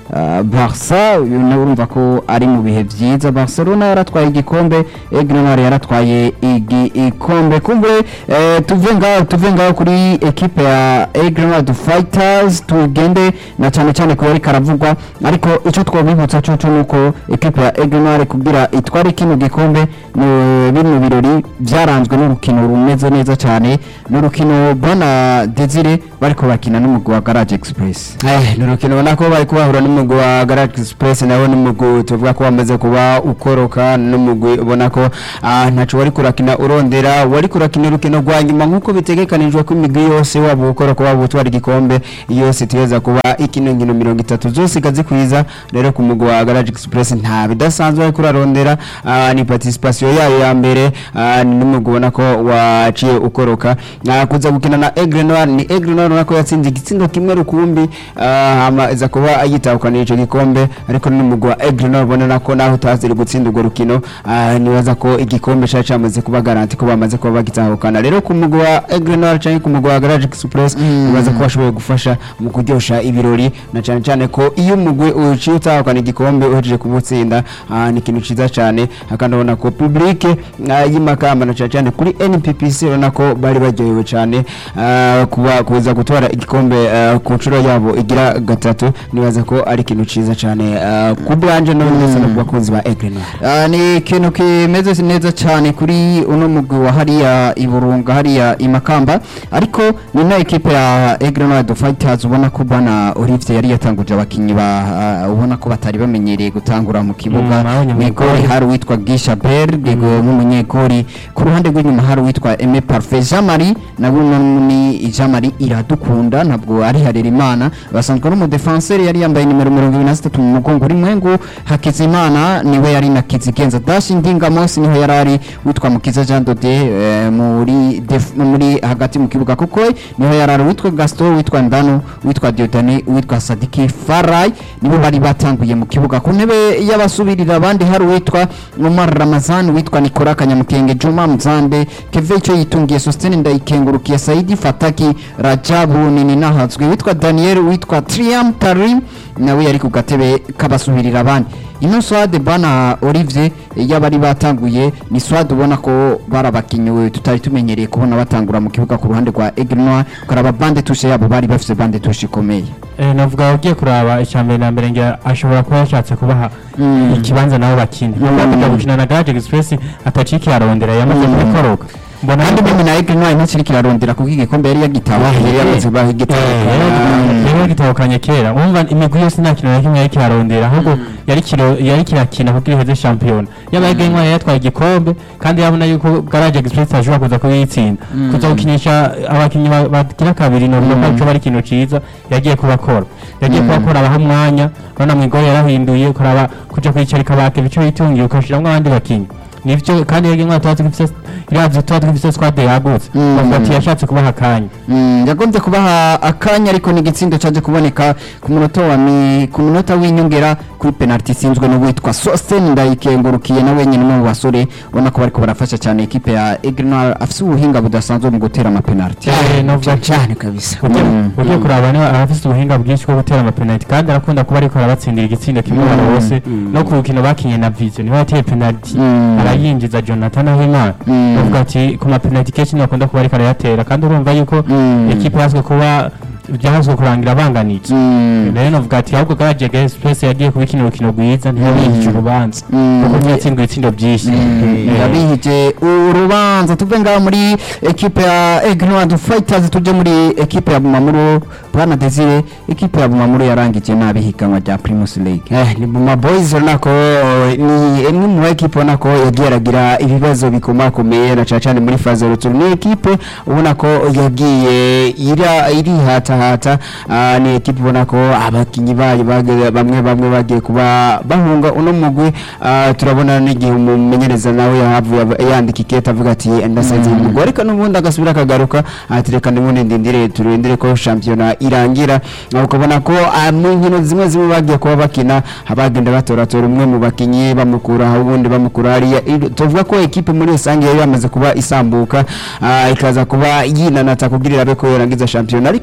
ah, Barca uyu nawe urumva ko ari mu bihe byiza Barcelona yaratwaye igikombe Aigle Noir yaratwaye igikombe kumbe eh, tuve ngaho tuve ngaho kuri ekipe ya Aigle Noir the Fighters tugende na cyane cyane ku yari karavugwa ariko icyo twabibutsa cyo cyo nuko ekipe ya Aigle Noir kugira itware kino gikombe ni bino birori byaranzwe n'urukino rumeze neza cyane n'urukino bwana Desire bariko bakina n'umugwi wa Garage Express Eh, ni urukino ubona ko bari kubahura n'umugwi wa Garage Express nawe n'umugwi tuvuga ko wamaze kuba ukoroka n'umugwi ubona ko ah, ntaco wari kurakina urondera wari kurakina urukino rwa nyuma nk'uko bitegekanijwe ko imigwi yose waba ukoroka waba utwara igikombe yose itegeza kuba ikino nkino mirongo itatu zose ikazikwiza rero ku mugwi wa Garage Express nta bidasanzwe ariko urarondera ah, ni participation yayo ya mbere ah, ni n'umugwi ubona ko waciye ukoroka Ah, kuza gukina na Aigle Noir ni Aigle Noir ubona ko yatsinze igitsindo kimwe rukumbi ah, hama iza kuba yitahukana ico gikombe ariko n'umugwi wa Aigle Noir ubona ko naho utaziri gutsinda urwo rukino ah, nibaza ko igikombe cari camaze kuba garanti ko bamaze kuba bagitahukana rero ku mugwi wa Aigle Noir canke ku mugwi wa Garage Express nibaza ko bashoboye gufasha mu kuryosha ibirori na cane cane ko iyo umugwi uciye utahukana igikombe uhejeje kumutsinda ah, ni ikintu ciza cane kandi ubona ko public ah, y'imakamba na cane cane kuri NPPC urabona ko bari baryohewe cane ah, kuba kuza gutwara igikombe ah, ku nshuro yabo igira gatatu nibaza ko ari ikintu ciza cane ah, ku bwanje no ndetse no ku bakunzi ba Aigle Noir Ah, ni ikintu kimeze neza cyane kuri uno mugwi wa hariya iburunga hariya imakamba ariko ni na ekipe ya Aigle Noir the Fighters ubona ko bwana Olivier yari yatanguje abakinyi ba ah, ubona ko batari bamenyereye gutangura mu kibuga Mm, abonye mu mwigori igori. hari uwitwa Gisha Berg nk'umunyegori ku ruhande rw'inyuma hari uwitwa Aime Parfait Jean Marie nawe ni Jean Marie iradukunda ntabwo ari Harerimana basanzwe ari umudefenseur yari yambaye nimero 23 mu mugongo uri mwengu Hakizimana niwe yari na Kizigenza Dash Ndinga Mosi niho yari ari witwa Mukiza Jean Dode eh, muri def- muri hagati mu kibuga kuko niho yari ari witwa Gaston witwa Ndano witwa Diodane witwa Sadiki Farai nibo bari batanguye mu kibuga ku ntebe y'abasubirira abandi hari uwitwa Omar Ramazan witwa Nikora Kanyamukenge Juma Mzande Keve icyo yitungiye Sostene Ndayikengurukiye Saidi Fataki Rajabu Nini Nahazwe witwa Daniel witwa Triam Tarim nawe yari ku gatebe k'abasubirira abandi ino swade bana Olivier y'abari batanguye ni swade ubona ko barabakinyiwe tutari tumenyereye kubona batangura mu kibuga ku ruhande rwa Aigle Noir kuraba bande tushe yabo bari bafite bande tushe ikomeye Eh, navuga ugiye kuraba icya mbere na mbere ngira ashobora kuba yashatse kubaha Mm. ikibanza nabo bakina Mm. kujya gukina na Garage Express ataciki arondera yamaze Mm. kubikoroka mbona kandi mimi na Aigle Noir ntakiri kirarondera kuko igikombe yari yagitawe yari yamaze kuba igitahukana rero gitahukanye kera umva imigwi yose nta kintu na kimwe yari kirarondera ahubwo yari kiro yari kirakina kuko iheze shampiyona yaba Aigle Noir yatwaye igikombe kandi yabona yuko Garage Express ashobora kuza kuyitsinda kuza gukinisha abakinnyi ba- bagira kabiri no ko cyo bari ikintu ciza yagiye kubakora yagiye kubakora abaha umwanya urabona mu igoro yarahinduye ukaraba kuja kwicarika bake bico yitungiye ukashiramwo abandi bakinnyi nivyo kandi Aigle Noir tuba tugifise iravye tuba tugifise squad yagutse Mm. bavuga ati yashatse kubaha akanya Mm, yagombye kubaha akanya ariko ni igitsindo cyaje kuboneka ku munota wa mi ku munota w'inyongera kuri penalty isinzwe n'uwitwa Sosten ndayikengurukiye na wenyine mu basore ubona ko bariko barafasha cyane ekipe ya Aigle Noir afise ubuhinga budasanzwe mu gutera ama penalty Eh, navuga cyane kabisa Ugiye- ugiye kuraba niba arafise ubuhinga bwinshi bwo gutera amapenaliti kandi arakunda kuba ariko arabatsindira igitsindo kimwe Mm. abantu bose no ku rukino bakinye na vision niho yateye penaliti Mm. arayinjiza jonathan ahimana Mm. bavuga ati ku mapenaliti kenshi niyo akunda kuba ariko arayatera kandi urumva yuko Mm. ekipe yazwe kuba byahazwe kurangira banganije Mm. rero navuga ati ahubwo garage express yagiye kubikina urukino rwiza ntiyabihije urubanza Mm. kuko ntiyatsindiwe ibitsindo byinshi Eh, yabihije urubanza tuve ngaho muri ekipe ya Aigle Noir the Fighters tuje muri ekipe ya Bumamuru Bwana Desire ekipe ya Bumamuru yarangije nabi higanwa rya Primus League Eh, ni Buma Boys urabona ko eh, ni imwe mu ekipe ubona ko yagiye aragira ibibazo bikomakomeye na cyane cyane muri faze ruturu ni ekipe ubona ko yagiye ira irihatahata ah, ni ekipe ubona ko abakinnyi bayo bage- bamwe bamwe bagiye kuba bahunga uno mugwi ah, turabona n'igihe umumenyereza nawe yahavuye aba- yandika ikete avuga ati ndasenze uyu mugwi ariko n'ubundi agasubira akagaruka ati reka n'ubundi ndindire turindire ko shampiyona irangira Ah, ukabona ko ah, mu nkino zimwe zimwe bagiye kuba bakina abagenda batoratora umwe mu bakinnyi bamukura aho ubundi bamukura hariya I- tuvuga ko ekipe muri rusange yari yamaze kuba isambuka ah, ikaza kuba yinanata kugira irabe ko yarangiza shampiyona ariko siko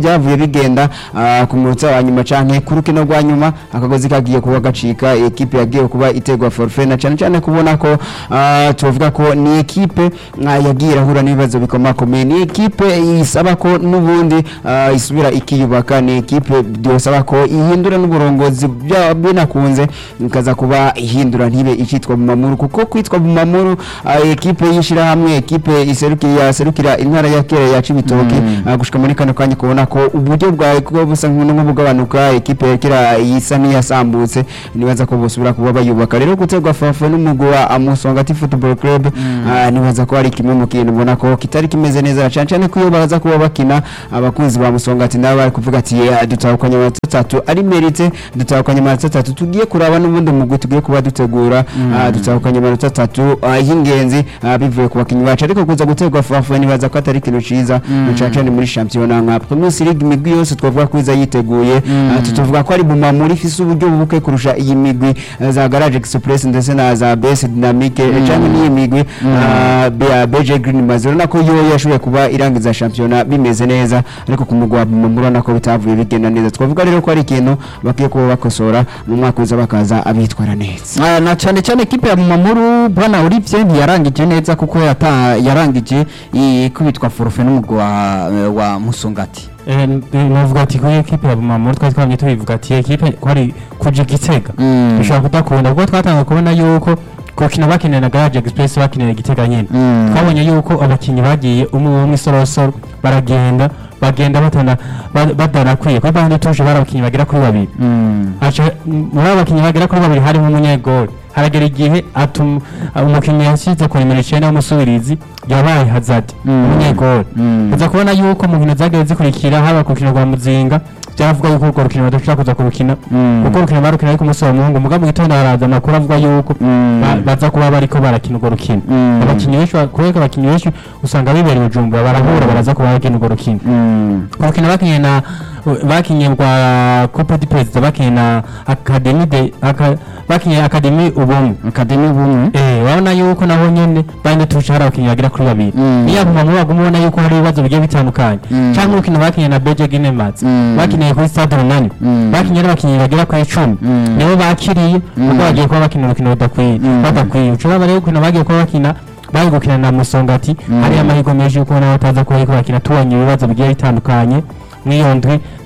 byavuye bigenda ah, ku munota wa nyuma canke ku rukino rwa nyuma akagozi kagiye kuba gacika ekipe yagiye kuba itegwa forfait na cyane cyane kubona ko ah, tuvuga ko ni ekipe ah, yagiye irahura n'ibibazo bikomakomeye ni ekipe isaba ko n'ubundi ah, isubira ikiyubaka ni ekipe byosaba ko ihindura n'uburongozi bya- binakunze ikaza kuba ihindura ntibe ikitwa bumamuru kuko kwitwa bumamuru ah, ekipe y'ishirahamwe ekipe iserukira yaserukira intara ya kera ya Cibitoke ah, gushika muri kano kanya kubona ko uburyo bwawe kuba busa nk'ubugabanuka ekipe ya kera isa n'iyasambutse nibaza ko bosubira kuba bayubaka rero gutegwa fafa n'umugwi wa Amusongati Football Club ah, nibaza ko ari kimwe mu kintu mbona ko kitari kimeze neza cyane cyane ko iyo baza kuba bakina abakunzi ba Musongati nabo bari kuvuga ati "Yeah, dutahukanye amanota atatu ari merite dutahukanye amanota atatu tugiye kuraba n'ubundi mugwi tugiye kuba dutegura ah, dutahukanye amanota atatu ah, y'ingenzi ah, bivuye ku bakinnyi bacu ariko kuza gutegwa fafa nibaza ko atari ikintu ciza cyane cyane muri championnat nka Premier League imigwi yose twavuga ko iza yiteguye ah, tutuvuga ko ari bumamuri ifise uburyo buke kurusha iyi migwi eh, za Garage Express ndetse na za BS Dynamique mm. cyangwa n'iyi migwi ah, Be- BG Green Mazero nako yo yashoboye kuba irangiza championnat bimeze neza ariko ku mugwa bumamuri nako bitavuye bigenda neza twavuga rero ko ari ikintu bakiye kuba bakosora mu mwaka uza bakaza abitwara neza Ah, na cyane cyane ekipe ya Mumamuru bwana Olivier ntiyarangije neza kuko yata yarangije ikubitwa forfait n'umugwi wa, wa Musongati Eh, navuga ati kuri ekipe ya Bumamuru twari twamye tubivuga ati ekipe ko ari kuja igitega Mm. bishobora kudakunda kuko twatanga kubona yuko kukina bakinira na Garage Express bakinira igitega nyine Mm. twabonye yuko abakinyi bagiye umwe umwe isorosoro baragenda bagenda batana ba- badarakwiye kuri bande tuje bari abakinyi bagera kuri babiri aca muri abo bakinyi bagera kuri babiri harimo umunyegoli haragera igihe atuma umukinnyi yashyize ku nimero icyenda w'umusubirizi yabaye hazard umunyegoli Mm. uza kubona yuko mu nkino zagiye zikurikira haba ku rukino rwa muzinga byaravuga yuko urwo rukino badashobora kuza kurukina Mm. kuko urukino barukina ariko umunsi wa muhungu muga mu gitondo haraza amakuru avuga yuko Mm. ba- baza kuba bariko barakina urwo rukino Mm. abakinnyi benshi ba- kubera ko abakinnyi benshi usanga bibereye bujumbura barahura baraza kuba bakina urwo rukino urukino bakinye na bakinye rwa coupe du president bakinye na academy de aka, bakinye academy ubumwe Academy bumwe eh urabona yuko naho nyene bande tuca hari abakinyi bagera kuri babiri Mm. niyo aguma muri baguma ubona yuko hari ibibazo bigiye bitandukanye Mm. cyangwa urukino bakinye na beje ginemats Mm. bakinye kuri stade runani Mm. bakinye n'abakinyi bagera kuri icumi Mm. nibo bakiriye kuko bagiye kuba bakina urukino rudakwiye Mm. badakwiye ucuraba rero urukino bagiye kuba bakina bari gukina na musongati hariyo amahirwe menshi yuko nabo bataza kuba bariko bakina tubonye ibibazo bigiye bitandukanye mw'iyo ndwi